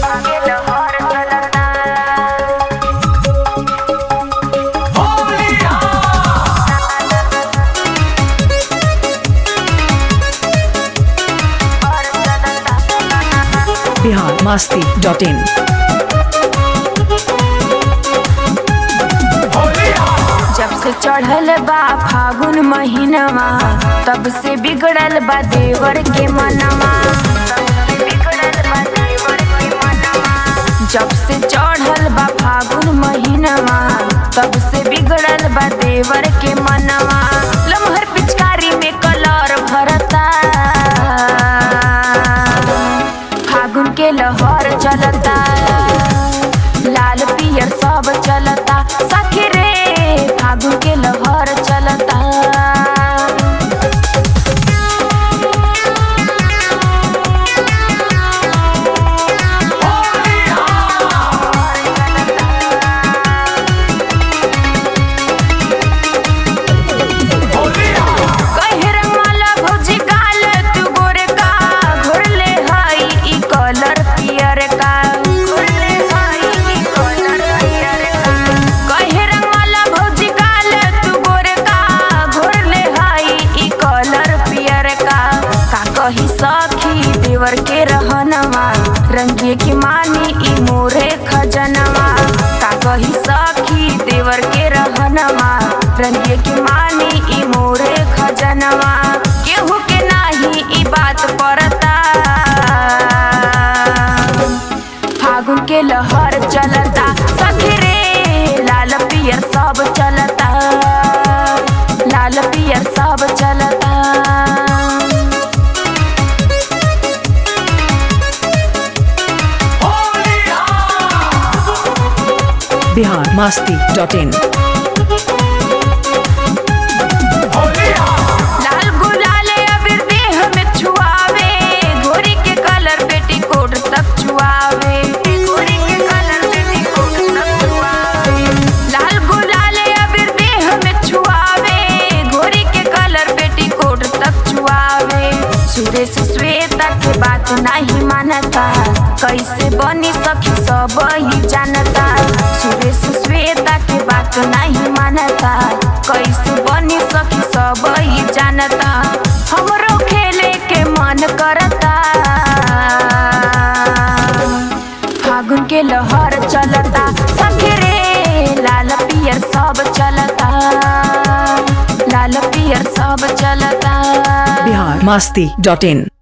Bihar Masti dot इन जब से चढ़ल बा फागुन महीनवा तब से बिगड़ल बा देवर के मनवा जब से चढ़ल बा फागुन महीनवा तब से बिगड़ल बा देवर के मनवा लमहर पिचकारी में कलर भरता फागुन के लहर चलता लाल पियर सब चलता सखी रे फागुन के लहर चलता कहे रंगवाला भौजी गाल तू गोरे का घोरले हई ई कलर पियर का घोरले हई ई कलर पियर का कहे रंगवाला भौजी गाल तू गोरे का घोरले हई ई कलर पियर का का कही सखी देवर के रहनवा रंगे की मानी ई मोरे खजनवा का कही सखी देवर के रहनवा रंगे की मानी ई मोरे खजनवा केहू के नाही ई बात परता फागुन के लहर चलता सखी रे लाल पियर सब चलता लाल पियर सब चलता बिहार मास्ती डॉट इन लाल गुलाल अबीर देह में छुआवे गोरी के कलर पेटीकोट तक छुआवे गोरी के कलर पेटीकोट तक छुआवे लाल गुलाल अबीर देह में छुआवे गोरी के कलर पेटीकोट तक छुआवे सुरेश श्वेता के बात नहीं मानता कैसे बनी सखी सब ही जानता सुरेश श्वेता के बात नहीं मानता कैसे बनी सखी सब ही जानता हमरो खेले के मन करता फागुन के लहर चलता सखी रे लाल पियर सब चलता लाल पियर सब चलता बिहार मास्ती डॉट इन